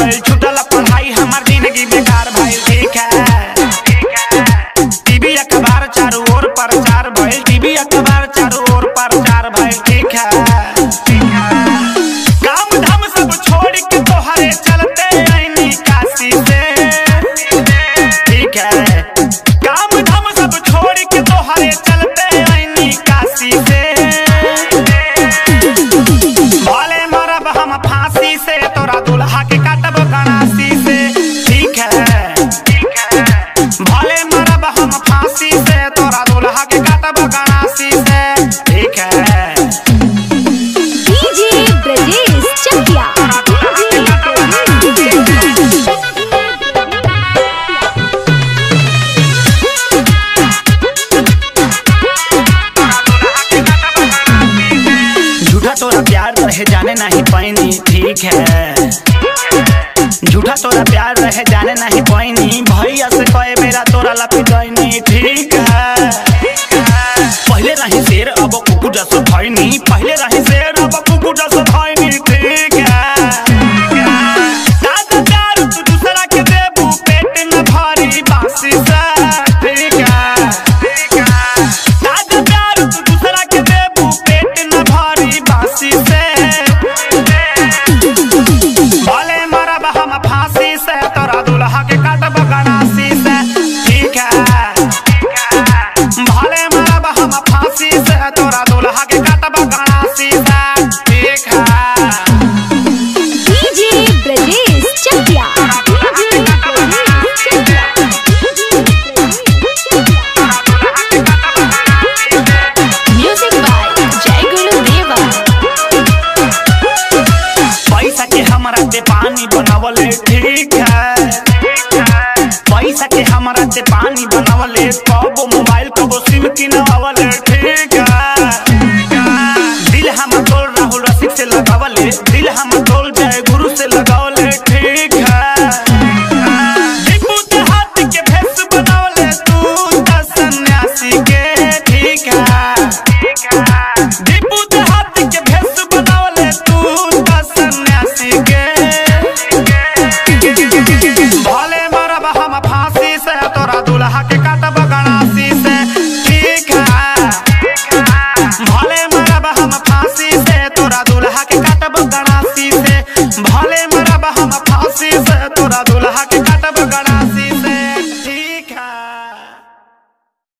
गइल छूटल पढ़ाई हमार जिंदगी बेकार भइल ठीक है टीवी अखबार चारों ओर प्रचार भइल टीवी अखबार चारों ओर प्रचार भइल ठीक है काम धाम सब छोड़ के तोहरे चलते आईनी काशी से ठीक है काम धाम सब छोड़ के तोहरे चलते आईनी काशी से भले मरब हम फांसी से तोरा दुल्हा के काटब गणासी से ठीक है भले मरब हम फांसी से तोरा दुल्हा के काटब गणासी से ठीक है डीजे ब्रजेश चकिया झूठा तोरा प्यार रहे जाने नहीं पैनी ठीक है झूठा तोरा प्यार रहे जाने नहीं पैनी भैया से कहे मेरा तोरा लपिटैनी ठीक है पहले रही शेर अब कुकु जस भैनी पहले रही शेर अब कुकु जस भैनी ठीक है दादा प्यार तू दूसरा के देबू पेट न भरी बासी से ठीक है दादा प्यार तू दूसरा के देबू पेट न भरी बासी से भले मरब हम फांसी से तोरा दुल्हा के काटब गणासी से ठीक है भले मरब हम फांसी से तोरा दुल्हा के काटब गणासी से ठीक है DJ Brajesh Chakia music by जय गुरु देवा पैसा के हमरा से पानी बनावले ठीक है पैसा के हमरा से पानी बनावले कबो मोबाइल कबो सिम किनवावले ठीक है दिल हम तोल राहुल रसिक से लगावले दिल हम तोल जय गुरु